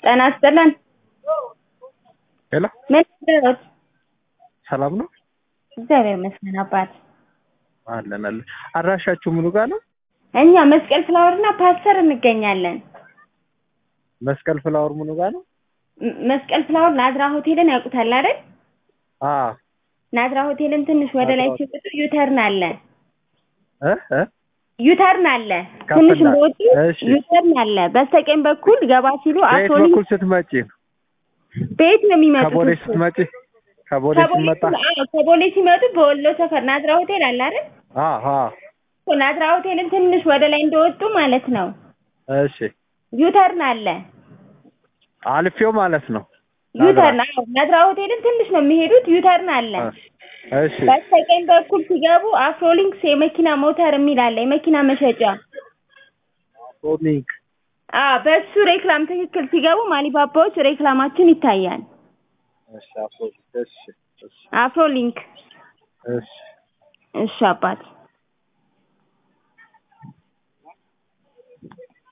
ጤና ይስጥልን። ሄሎ ምን ይደረግ? ሰላም ነው እግዚአብሔር ይመስገን አባት። አለን አለን። አድራሻችሁ ምኑ ጋር ነው? እኛ መስቀል ፍላወርና ፓስተር እንገኛለን። መስቀል ፍላወር ምኑ ጋር ነው? ም- መስቀል ፍላወር ናዝራ ሆቴልን ያውቁታል አይደል? አዎ ናዝራ ሆቴልን ትንሽ ወደ ላይ ናዝራ ሲወጡ ዩተርን አለ። እ እ ዩተርን አለ። ከፍ ትንሽ እንዳለ። እንደወጡ እሺ። ዩተርን አለ። በስተቀኝ በኩል ገባ ሲሉ በየት አሶሊ በኩል ስትመጪ ነው? ቤት ነው የሚመጡት። ከቦሌ እሱ። ስትመጪ ከቦሌ ከቦሌ ስትመጣ አዎ፣ ከቦሌ ሲመጡ በወሎ ሰፈር ናዝራ ሆቴል አለ አይደል? አዎ አዎ እኮ ናዝራ ሆቴልን ትንሽ ወደ ላይ እንደወጡ ማለት ነው እሺ ዩተርን አለ። አልፌው ማለት ነው። ዩተርን አዎ፣ ናዝራ ሆቴልን ትንሽ ነው የሚሄዱት። ዩተርን አለ። እሺ በስተቀኝ በኩል ሲገቡ አፍሮሊንክስ የመኪና ሞተር የሚል አለ፣ የመኪና መሸጫ። ሶኒክ አዎ፣ በሱ ሬክላም ትክክል ሲገቡ ማሊባባዎች ሬክላማችን ይታያል። እሺ አፍሮ እሺ እሺ አፍሮሊንክ እሺ እሺ አባት